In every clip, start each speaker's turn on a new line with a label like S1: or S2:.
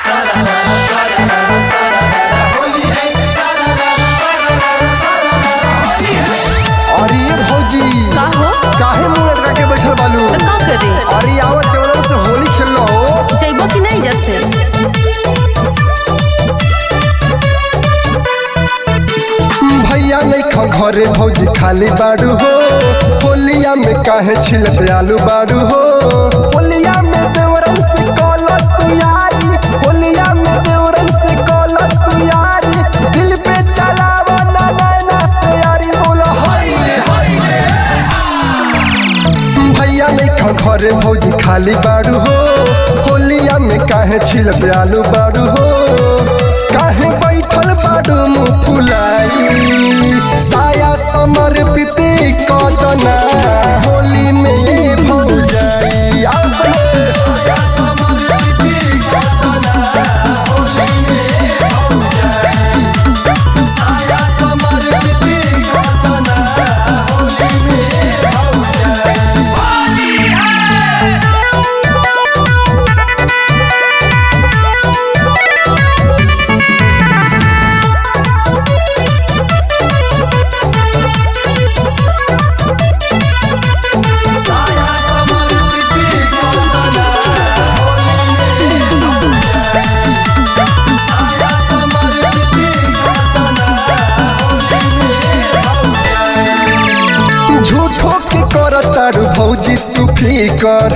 S1: अरे ये भौजी
S2: का हो
S1: काहे मुंह लटका के बैठल बालू
S2: तो का करे
S1: अरे आवत देवरन से होली खेल हो
S2: जइबो कि नहीं जैसे
S1: भैया नहीं खा घरे भौजी खाली बाड़ू हो होलिया में काहे छिलत आलू बाड़ू हो होलिया में देवरन से कॉल तू यारी होलिया में देवरन से कॉल तू यारी दिल पे चलावा ना नैना से यारी बोला हाय रे हाय रे भैया नहीं खा घरे भौजी खाली बाड़ू हो होलिया में काहे छिलत आलू बाड़ू हो काहे बैठल बाड़ू मुँह फुलाई साया समर्पित कदना होली में ये भौजाई आओ सने। झूठो के कर तारू भौजी तू फिकर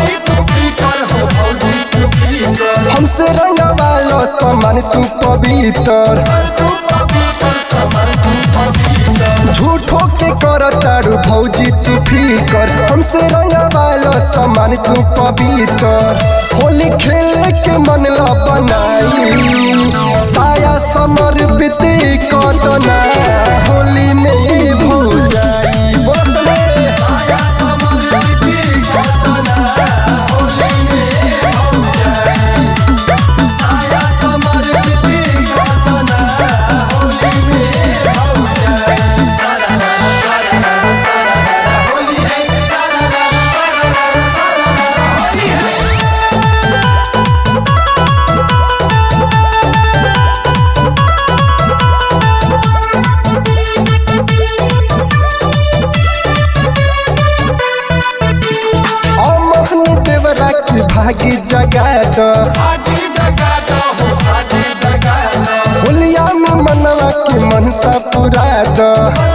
S1: हमसे रंग वालो सामान तू पवित्र झूठो के कर तारू भौजी तू फिकर हमसे रंग वालो सामान तू पवित्र होली खेले के मन ला बनाई साया समर्पित कदना होली में भूजाई बोले अमोहन देवरा की भागी जगा दो होलिया में मनवा के मनसा पुरा दो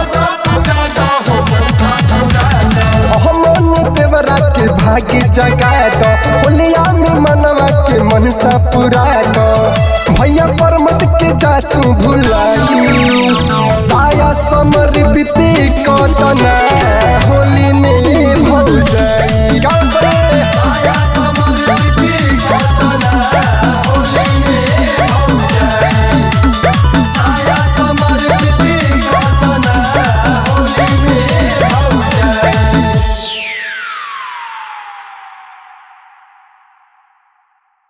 S1: अमोहन देवरा के भागी जगा दो होलिया में मनवा के मनसा पुरा दो भैया परमत के जा तू भुलाई साया समर्पित कदना